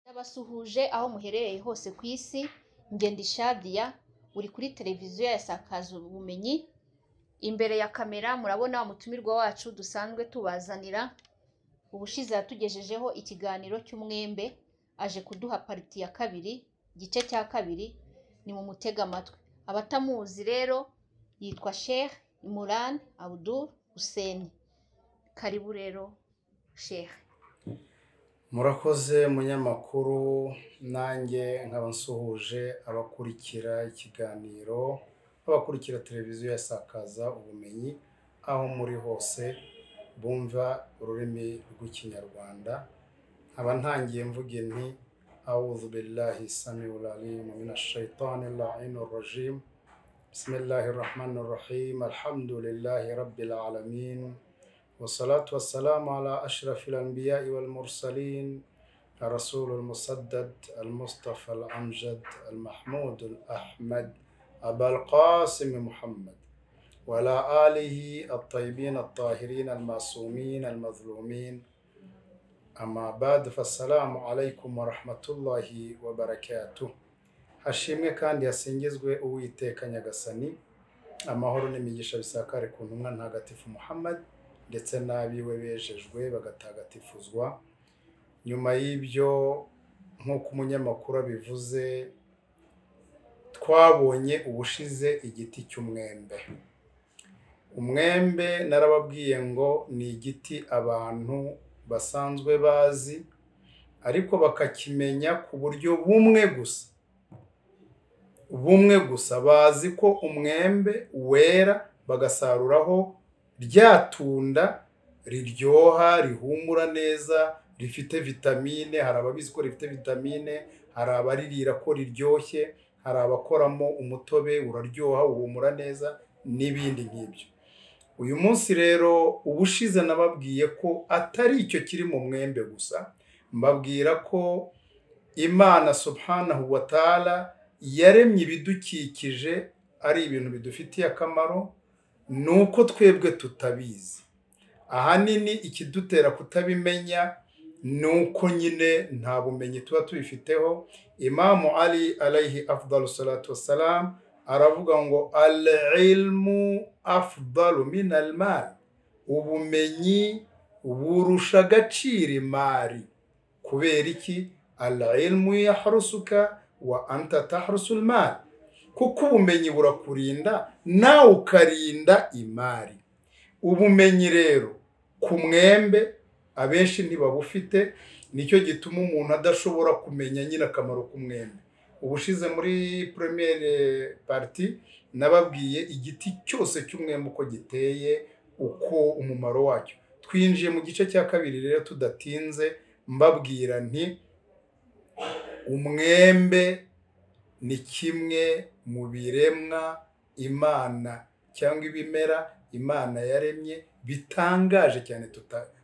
Ndabasuhuje aho muherereye hose ku isi njye ndi Shadia uri kuri televiziyo ya Sakaza ubumenyi imbere ya kamera murabona umutumirwa wacu dusanzwe tubazanira ubushize yatugejejeho ikiganiro cy'umwembe aje kuduha pariti ya kabiri igice cya kabiri ni mu mutega amatwi abatamuzi rero yitwa Sheikh Imran Abdul Hussein karibu rero Sheikh murakoze munyamakuru nanjye nkaba nsuhuje abakurikira ikiganiro abakurikira televiziyo yasakaza ubumenyi aho muri hose bumva ururimi rw'ikinyarwanda nkaba ntangiye mvuga inti awudu billahi samiul alim mina shaitani lain rajim bismillahi rahmani rahim alhamdulillahi rabbil alamin والصلاة والسلام على أشرف الأنبياء والمرسلين الرسول المسدد المصطفى الأمجد المحمود الأحمد أبا القاسم محمد وعلى آله الطيبين الطاهرين المعصومين المظلومين أما بعد فالسلام عليكم ورحمة الله وبركاته hashimwe kandi hasingizwe uwiteka nyagasani amahoro n'imigisha bisakare ku ntumwa ntagatifu muhammad ndetse n'abiwe bejejwe bagatagatifuzwa nyuma y'ibyo nk'uko umunyamakuru abivuze twabonye ubushize igiti cy'umwembe umwembe narababwiye ngo ni igiti abantu basanzwe bazi ariko bakakimenya ku buryo bumwe gusa bumwe gusa bazi ko umwembe wera bagasaruraho ryatunda riryoha rihumura neza rifite vitamine hari ababizi ko rifite vitamine hari abaririra ko riryoshye hari abakoramo umutobe uraryoha uhumura neza n'ibindi nk'ibyo uyu munsi rero ubushize nababwiye ko atari icyo kiri mu mwembe gusa mbabwira ko imana subhanahu wa taala yaremye ibidukikije ari ibintu bidufitiye akamaro ni uko twebwe tutabizi ahanini ikidutera kutabimenya ni uko nyine nta bumenyi tuba tubifiteho imamu ali alayhi afdalu salatu wassalam aravuga ngo al ilmu afdalu min al mali ubumenyi burusha agaciro imari kubera iki al ilmu yahrusuka wa anta tahrusu al mali kuko ubumenyi burakurinda nawe ukarinda imari ubumenyi rero ku mwembe abenshi ntibabufite nicyo gituma umuntu adashobora kumenya nyine akamaro k'umwembe ubushize muri premiere pariti nababwiye igiti cyose cy'umwembe uko giteye uko umumaro wacyo twinjiye mu gice cya kabiri rero tudatinze mbabwira nti umwembe ni kimwe mu biremwa imana cyangwa ibimera imana yaremye bitangaje cyane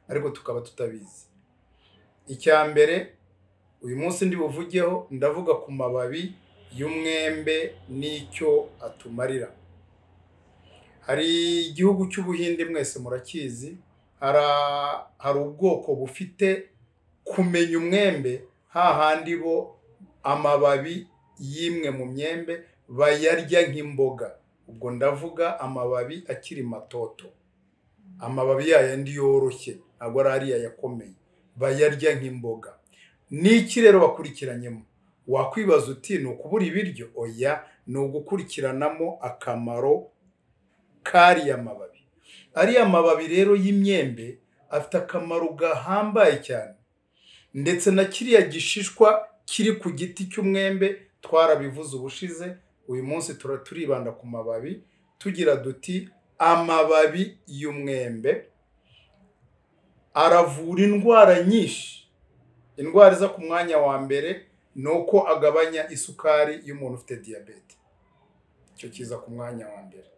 ariko tukaba tutabizi icya mbere uyu munsi ndibuvugeho ndavuga ku mababi y'umwembe n'icyo atumarira hari igihugu cy'ubuhinde mwese murakizi hari ubwoko bufite kumenya umwembe hahandi bo amababi y'imwe mu myembe bayarya nk'imboga ubwo ndavuga amababi akiri matoto amababi yayandi yoroshye ntabwo ari ariya yakomeye bayarya nk'imboga n'iki rero wakurikiranyemo wakwibaza uti ni ukubura ibiryo oya ni ugukurikiranamo akamaro k'ariya mababi ariya mababi rero y'imyembe afite akamaro gahambaye cyane ndetse na kiriya gishishwa kiri ku giti cy'umwembe twarabivuze ubushize uyu munsi turibanda ku mababi tugira duti amababi y'umwembe aravura indwara nyinshi indwara iza ku mwanya wa mbere ni uko agabanya isukari y'umuntu ufite diyabete icyo kiza ku mwanya wa mbere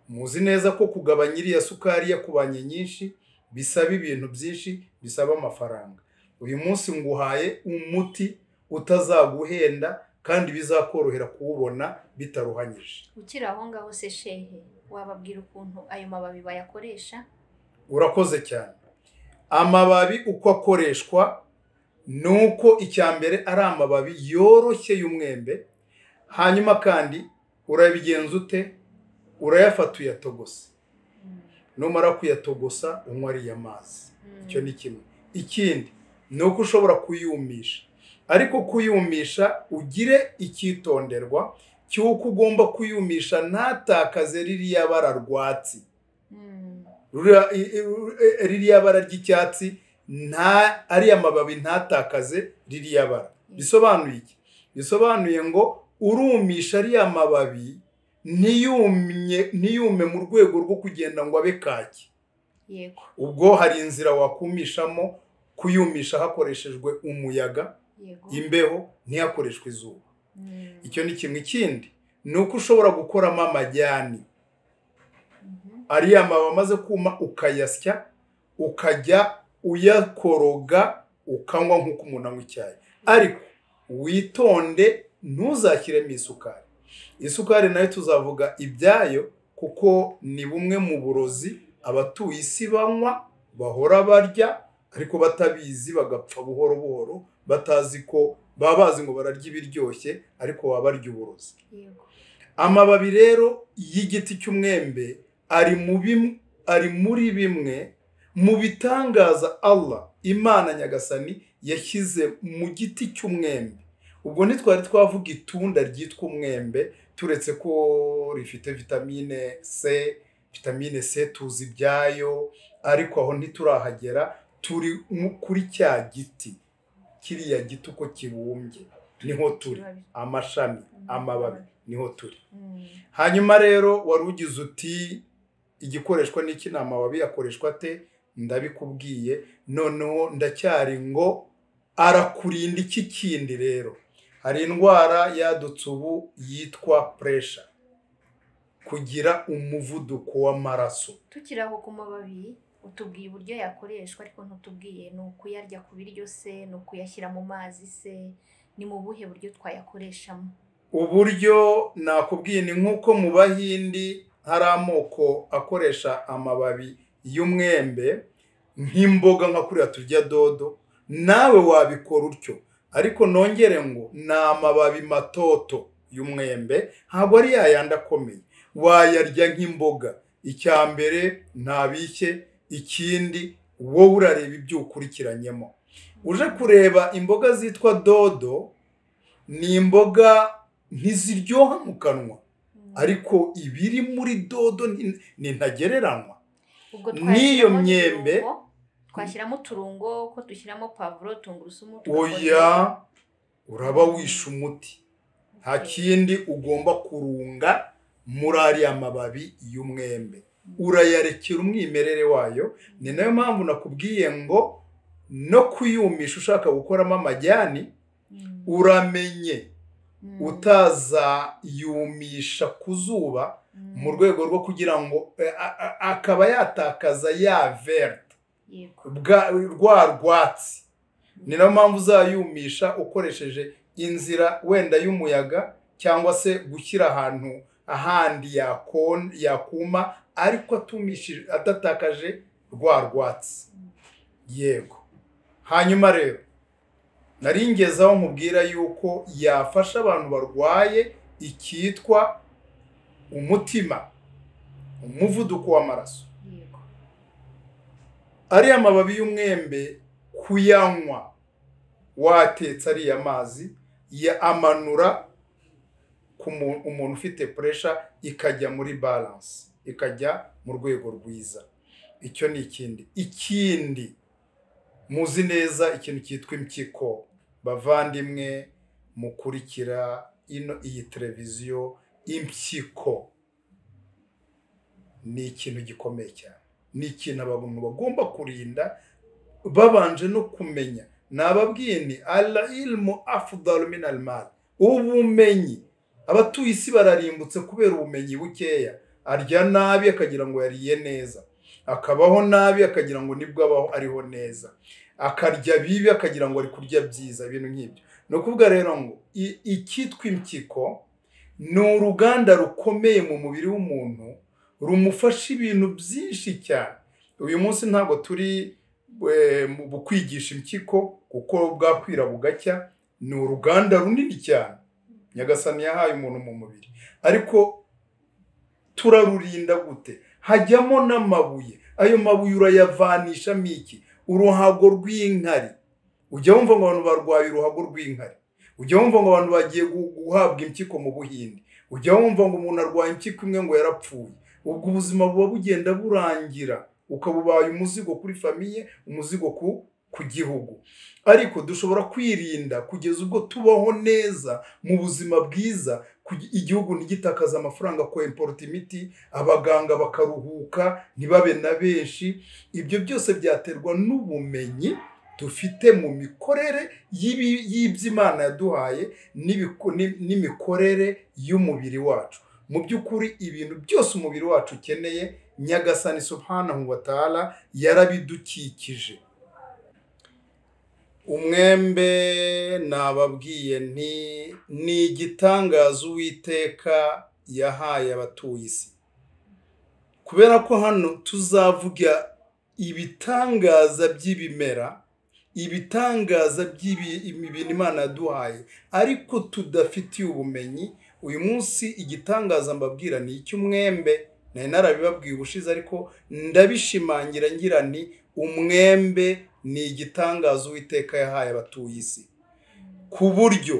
muzi neza ko kugabanya iriya sukari yakubanye nyinshi bisaba ibintu byinshi bisaba amafaranga uyu munsi nguhaye umuti utazaguhenda kandi bizakorohera kuwubona bitaruhanyije ukiri aho ngaho se shehe wababwira ukuntu ayo mababi bayakoresha urakoze cyane amababi uko akoreshwa ni uko icya mbere ari amababi yoroshye y'umwembe hanyuma kandi urabigenza ute urayafata uyatogose numara kuyatogosa unywa ariya mazi icyo ni kimwe ikindi ni uko ushobora kuyumisha ariko kuyumisha ugire icyitonderwa cy'uko ugomba kuyumisha ntatakaze ririya bara rwatsi Rura- i- i- ririya bara ry'icyatsi nta ariya mababi ntatakaze ririya bara bisobanuye iki bisobanuye ngo urumisha ariya mababi ntiyumye ntiyume mu rwego rwo kugenda ngo abe kaki yego ubwo hari inzira wakumishamo kuyumisha hakoreshejwe umuyaga yego imbeho ntihakoreshwe izuba Mm. icyo ni kimwe ikindi ni uko ushobora gukoramo amajyani Mhm. ariya mababi amaze kuma ukayasya ukajya uyakoroga ukanywa nk'uko umuntu anywa icyayi ariko witonde ntuzashyiremo isukari isukari nayo tuzavuga ibyayo kuko ni bumwe mu burozi abatuye isi banywa bahora barya ariko batabizi bagapfa buhoro buhoro batazi ko baba bazi ngo bararya ibiryoshye ariko baba barya uburozi yego amababi rero y'igiti cy'umwembe ari mu bimwe ari muri bimwe mu bitangaza Allah imana nyagasani yashyize mu giti cy'umwembe ubwo ntitwari twavuga itunda ryitwa umwembe turetse ko rifite vitamine c vitamine c tuzi ibyayo ariko aho ntiturahagera turi mu- kuri cya giti kiriya giti uko kibumbye niho turi Ikibabi. amashami amababi niho turi Mm. hanyuma rero wari ugize uti igikoreshwa n'iki ni amababi akoreshwa te ndabikubwiye noneho ndacyari ngo arakurinda iki kindi rero hari indwara yadutse ubu yitwa puresha kugira umuvuduko w'amaraso tukiri aho ku mababi utubwiye uburyo yakoreshwa ariko ntutubwiye ni ukuyarya ku biryo se ni ukuyashyira mu mazi se ni mu buhe buryo twayakoreshamo uburyo nakubwiye ni nk'uko mu bahindi hari amoko akoresha amababi y'umwembe nk'imboga nka kuriya turya dodo nawe wabikora utyo ariko nongere ngo ni amababi matoto y'umwembe ntabwo ari yayandi akomeye wayarya nk'imboga icya mbere ntabishye ikindi wowe urareba ibyo ukurikiranyemo uje kureba imboga zitwa dodo ni imboga ntiziryoha mu kanwa Mm. ariko ibiri muri dodo ni- ni ntagereranywa Ubwo n'iyo twashyiramo myembe- uturungo, twashyiramo uturungo ko dushyiramo pavuro tungurusumu oya tugakoresha- uraba wishe umuti nta kindi ugomba kurunga muri ariya mababi y'umwembe urayarekera umwimerere wayo ni nayo mpamvu nakubwiye ngo no kuyumisha ushaka gukoramo amajyani Mm. uramenye Mm. utazayumisha ku zuba Mm. mu rwego rwo kugira ngo eh, a- a- akaba yatakaza ya verte Yego. bwa- rwa rwatsi ni nayo mpamvu uzayumisha ukoresheje inzira wenda y'umuyaga cyangwa se gushyira ahantu ahandi yakon- yakuma ariko atumishije adatakaje rwa rwatsi yego hanyuma rero nari ngeze aho nkubwira yuko yafasha abantu barwaye icyitwa umutima umuvuduko w'amaraso Yego. ariya mababi y'umwembe kuyanywa watetse ariya mazi ya amanura ku mu- umuntu ufite puresha ikajya muri baranse ikajya mu rwego rwiza icyo ni ikindi ikindi muzi neza ikintu cyitwa impyiko bavandimwe mukurikira ino iyi televiziyo impyiko ni ikintu gikomeye cyane ni ikintu abantu bagomba kurinda babanje no kumenya nababwiye ni ala ilmu afudalu min almal ubumenyi abatuye isi bararimbutse kubera ubumenyi bukeya arya nabi akagira ngo yariye neza akabaho nabi akagira ngo nibwo abaho ariho neza akarya bibi akagira ngo ari kurya byiza ibintu nk'ibyo ni ukuvuga rero ngo i- icyitwa impyiko ni uruganda rukomeye mu mubiri w'umuntu rumufasha ibintu byinshi cyane uyu munsi ntabwo turi eh, mu mu kwigisha impyiko kuko bwakwira bugacya ni uruganda runini cyane nyagasani yahaye umuntu mu mubiri ariko turarurinda gute hajyamo n'amabuye ayo mabuye urayavanishamo iki uruhago rw'inkari ujya wumva ngo abantu barwaye uruhago rw'inkari ujya wumva ngo abantu bagiye gu- guhabwa impyiko mu buhinde ujya wumva ngo umuntu arwaye impyiko imwe ngo yarapfuye ubwo ubuzima buba bugenda burangira ukaba ubaye umuzigo kuri famiye umuzigo ku ku gihugu ariko dushobora kwirinda kugeza ubwo tubaho neza mu buzima bwiza kugi- igihugu ntigitakaze amafaranga ko import imiti abaganga bakaruhuka ntibabe na benshi ibyo byose byaterwa n'ubumenyi dufite mu mikorere y'ibi- y'iby'imana yaduhaye n'ibiku- ni- n'imikorere y'umubiri wacu mu by'ukuri ibintu byose umubiri wacu ukeneye nyagasani subhanahu wa ta'ala yarabidukikije umwembe nababwiye nti ni igitangaza uwiteka yahaye abatuye isi kubera ko hano tuzavuga ibitangaza by'ibimera ibitangaza by'ibintu imana yaduhaye ariko tudafitiye ubumenyi uyu munsi igitangaza mbabwira ni icy'umwembe nari narabibabwiye ubushize ariko ndabishimangira ngira ni umwembe ni igitangaza uwiteka yahaye abatuye isi ku buryo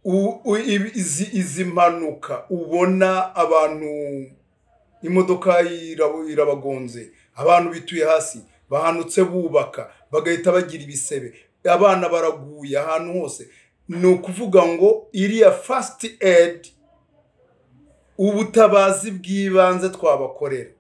u- u- ibi- izi- izi mpanuka ubona abantu imodoka ira- irabagonze abantu bituye hasi bahanutse bubaka bagahita bagira ibisebe abana baraguye ahantu hose ni ukuvuga ngo iriya fasiti edi ubutabazi bw'ibanze twabakorera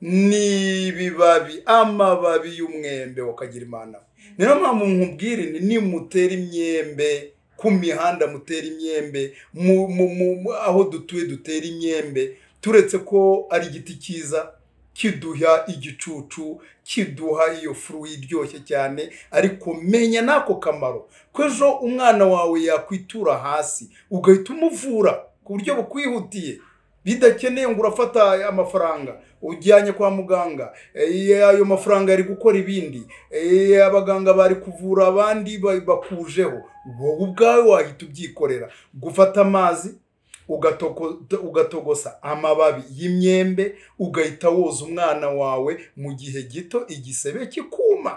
ni ibibabi amababi y'umwembe wakagira imana ni nayo mpamvu nkubwira ni nimutera imyembe ku mihanda mutera imyembe mu- mu- mu- mu- aho dutuye dutera imyembe turetse ko ari igiti cyiza kiduha igicucu kiduha iyo furu iryoshye cyane ariko menya n'ako kamaro ko ejo umwana wawe yakwitura hasi ugahita umuvura ku buryo bukwihutiye bidakeneye ngo urafata amafaranga ujyanye kwa muganga eh, ayo mafaranga yari gukora ibindi eh, abaganga bari kuvura abandi ba- bakujeho wowe ubwawe wahita ubyikorera gufata amazi ugatoko- ugatogosa amababi y'imyembe ugahita woza umwana wawe mu gihe gito igisebe kikuma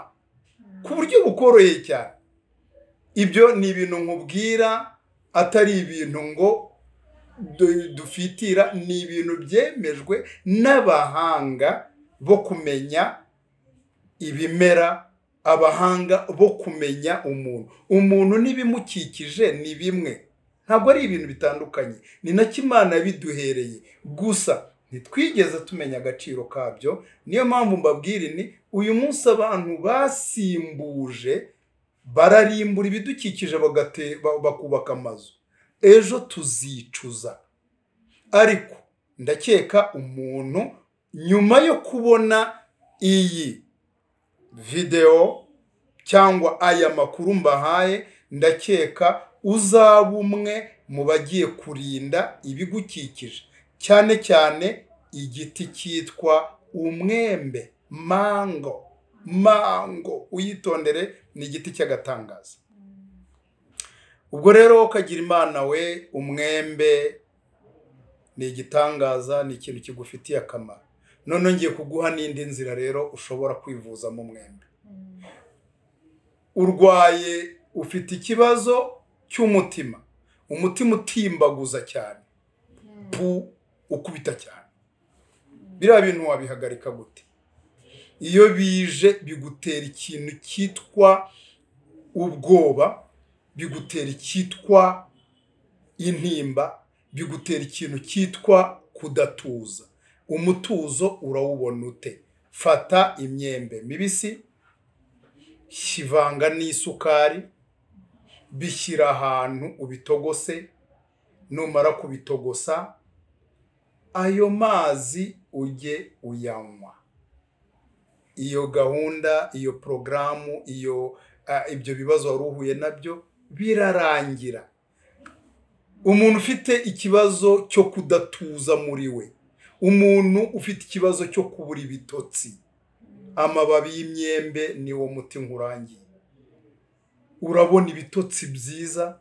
ku buryo bukoroheye cyane ibyo ni ibintu nkubwira atari ibintu ngo du- dufitira ni ibintu byemejwe n'abahanga bo kumenya ibimera abahanga bo kumenya umuntu umuntu n'ibimukikije ni bimwe ntabwo ari ibintu bitandukanye ni nacyo imana yabiduhereye gusa ntitwigeze tumenya agaciro kabyo niyo mpamvu mbabwira ni uyu munsi abantu basimbuje bararimbura ibidukikije bagate- ba- bakubaka amazu ejo tuzicuza ariko ndakeka umuntu nyuma yo kubona iyi videwo cyangwa aya makuru mbahaye ndakeka uzaba umwe mu bagiye kurinda ibigukikije cyane cyane igiti cyitwa umwembe mango mango uyitondere ni igiti cy'agatangaza ubwo rero kagira imana we umwembe ni igitangaza ni ikintu kigufitiye akamaro none ngiye kuguha n'indi nzira rero ushobora kwivuzamo umwembe urwaye ufite ikibazo cy'umutima umutima utimbaguza cyane pu ukubita cyane biriya bintu wabihagarika gute iyo bije bigutera ikintu cyitwa ubwoba bigutera icyitwa intimba bigutera ikintu cyitwa kudatuza umutuzo urawubona ute fata imyembe mibisi kivanga n'isukari bishyira ahantu ubitogose numara kubitogosa ayo mazi ujye uyanywa iyo gahunda iyo porogaramu iyo ah, ibyo bibazo wari uhuye nabyo birarangira umuntu ufite ikibazo cyo kudatuza muri we umuntu ufite ikibazo cyo kubura ibitotsi amababi y'imyembe niwo muti nkurangiye urabona ibitotsi byiza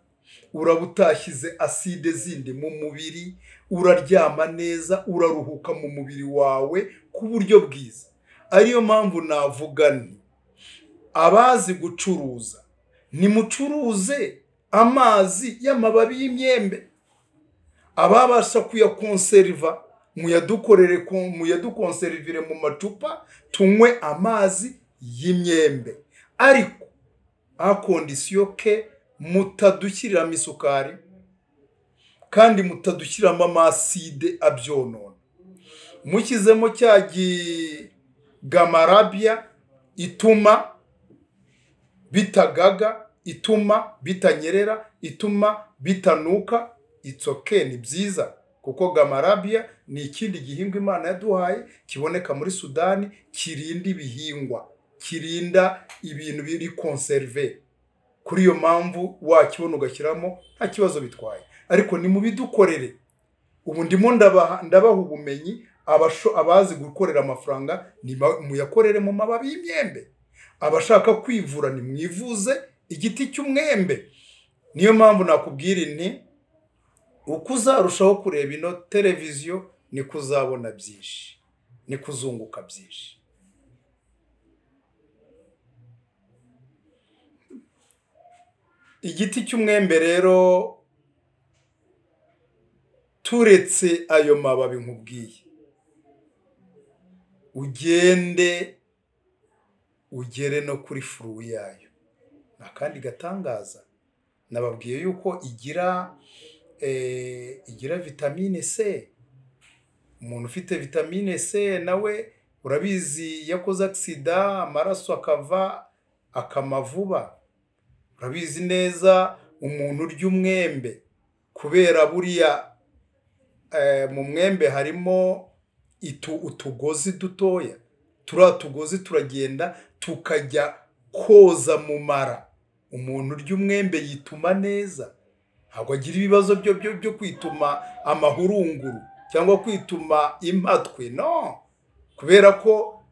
uraba utashyize aside zindi mu mubiri uraryama neza uraruhuka mu mubiri wawe ku buryo bwiza ariyo mpamvu navuga nti abazi gucuruza nimucuruze amazi y'amababi y'imyembe ababasha kuyakonseriva muyadukorere muyadukonserivire mu macupa tunywe amazi y'imyembe ariko akondisiyo ke mutadushyiramo isukari kandi mutadushyiramo amaside abyonona mushyizemo cya gigamarabya ituma bitagaga ituma bitanyerera ituma bitanuka itsoke ni byiza kuko gamarabya ni ikindi gihingwa imana yaduhaye kiboneka muri sudani kirinda ibihingwa kirinda ibintu biri konserive kuri iyo mpamvu wakibona ugashyiramo nta kibazo bitwaye ariko ni mu bidukorere ubu ndimo ndabaha ubumenyi abazi gukorera amafaranga muyakorere mu mababi y'imyembe abashaka kwivura nimwivuze igiti cy'umwembe niyo mpamvu nakubwira inti uko uzarushaho kureba ino televiziyo niko uzabona byinshi niko uzunguka byinshi igiti cy'umwembe rero turetse ayo mababi nkubwiye ugende ugere no kuri furu yayo ni akandi gatangaza nababwiye yuko igira igira vitamine c umuntu ufite vitamine c nawe urabizi yakoze agisida amaraso akava akama vuba urabizi neza umuntu urya umwembe kubera buriya mu mwembe harimo utugozi dutoya turiya tugozi turagenda tukajya koza mu mara umuntu urya umwembe yituma neza ntabwo agira ibibazo byo kwituma amahurunguru cyangwa kwituma impatwe no kubera ko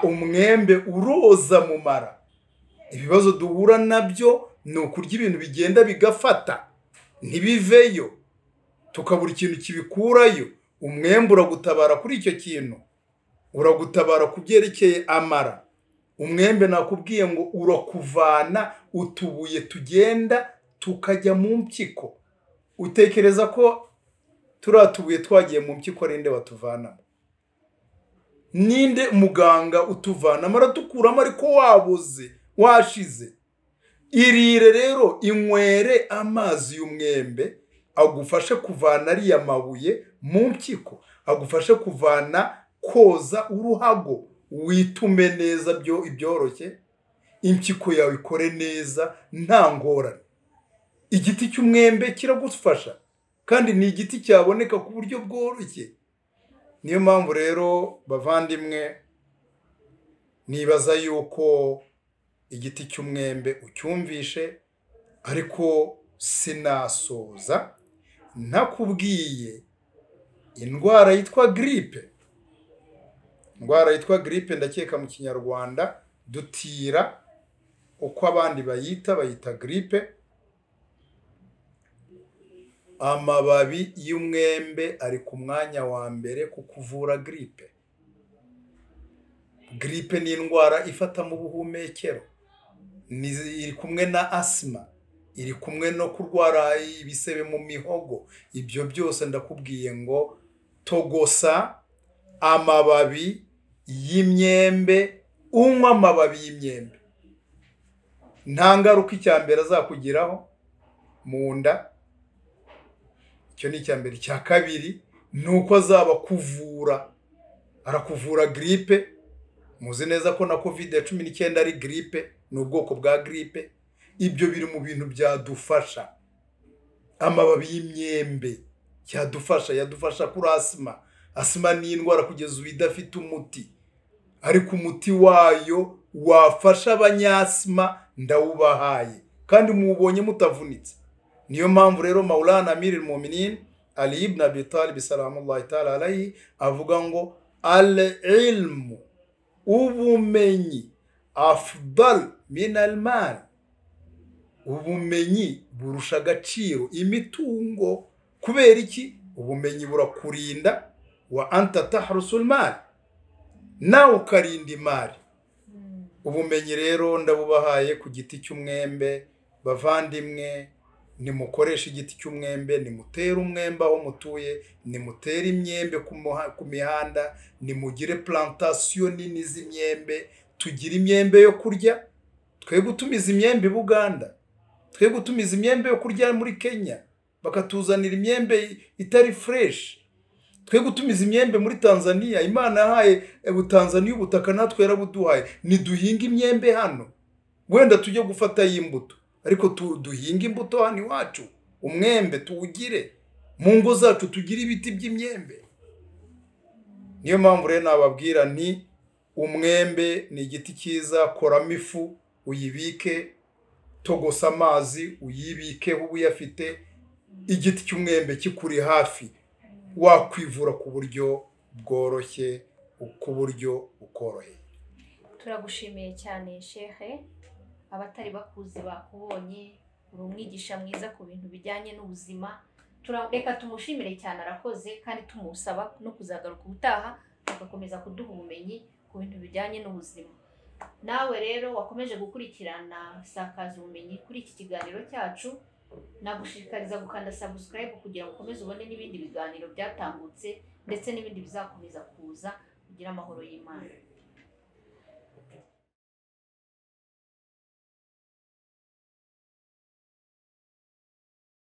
umwembe uroza mu mara ibibazo duhura nabyo ni ukurya ibintu bigenda bigafata ntibiveyo tukabura ikintu kibikurayo umwembe uragutabara kuri icyo kintu uragutabara ku byerekeye amara umwembe nakubwiye ngo urakuvana utubuye tugenda tukajya mu mpyiko utekereza ko turiya tubuye twagiye mu mpyiko rinde batuvanamo ninde muganga utuvanamo aratukuramo ariko wabuze washize irire rero inywere amazi y'umwembe agufashe kuvana ariya mabuye mu mpyiko agufashe kuvana koza uruhago witume neza ibyoroshye impyiko yawe ikore neza nta ngorane igiti cy'umwembe kiragufasha kandi ni igiti cyaboneka ku buryo bworoshye niyo mpamvu rero bavandimwe nibaza yuko igiti cy'umwembe ucyumvishe ariko sinasoza ntakubwiye indwara yitwa giripe indwara yitwa giripe ndakeka mu kinyarwanda dutira uko abandi bayita bayita giripe amababi y'umwembe ari ku mwanya wa mbere ku kuvura giripe giripe ni indwara ifata mu buhumekero iri kumwe na asima iri kumwe no kurwara ibisebe mu mihogo ibyo byose ndakubwiye ngo togosa amababi y'imyembe unywa amababi y'imyembe nta ngaruka icya mbere azakugeraho mu nda icyo ni icya mbere icya kabiri ni uko azaba kuvura arakuvura giripe muzi neza ko na kovide cumi n'icyenda ari giripe ni ubwoko bwa giripe ibyo biri mu bintu byadufasha amababi y'imyembe yadufasha yadufasha kuri asima asima ni indwara kugeza ubu idafite umuti ariko umuti wayo wafasha abanyasima ndawubahaye kandi muwubonye mutavunitse niyo mpamvu rero mawurana miri muminin ali ibn abi talib salamullahi ta'ala alayhi avuga ngo al ilmu ubumenyi afudari minari mari ubumenyi burusha agaciro imitungo kubera iki ubumenyi burakurinda wa antata harusurimari nawe ukarinda imari ubumenyi rero ndabubahaye ku giti cy'umwembe bavandimwe nimukoreshe igiti cy'umwembe nimutere umwembe aho mutuye nimutere imyembe ku muha- ku mihanda nimugire plantasiyo nini z'imyembe tugire imyembe yo kurya twe gutumiza imyembe i buganda twe gutumiza imyembe yo kurya muri kenya bakatuzanira imyembe itari fureshi twe gutumiza imyembe muri tanzania imana yahaye ubutanzaniya ubutaka natwe yarabuduhaye ntiduhinge imyembe hano wenda tujye gufatayo imbuto ariko tu- duhinge imbuto hano iwacu umwembe tuwugire mu ngo zacu tugire ibiti by'imyembe niyo mpamvu rero nababwira nti umwembe ni igiti cyiza koramo ifu uyibike togosa amazi uyibikeho uba uyafite igiti cy'umwembe kikuri hafi wakwivura ku buryo bworoshye ku buryo bukoroheye turagushimiye cyane shehe abatari bakuzi bakubonye uri umwigisha mwiza ku bintu bijyanye n'ubuzima Tura- reka tumushimire cyane arakoze kandi tumusaba no kuzagaruka ubutaha agakomeza kuduha ubumenyi ku bintu bijyanye n'ubuzima nawe rero wakomeje gukurikirana sakaza ubumenyi kuri iki kiganiro cyacu nagushishikariza gukanda subscribe kugira ngo ukomeze ubone n'ibindi biganiro byatambutse ndetse n'ibindi bizakomeza kuza kugira amahoro y'imana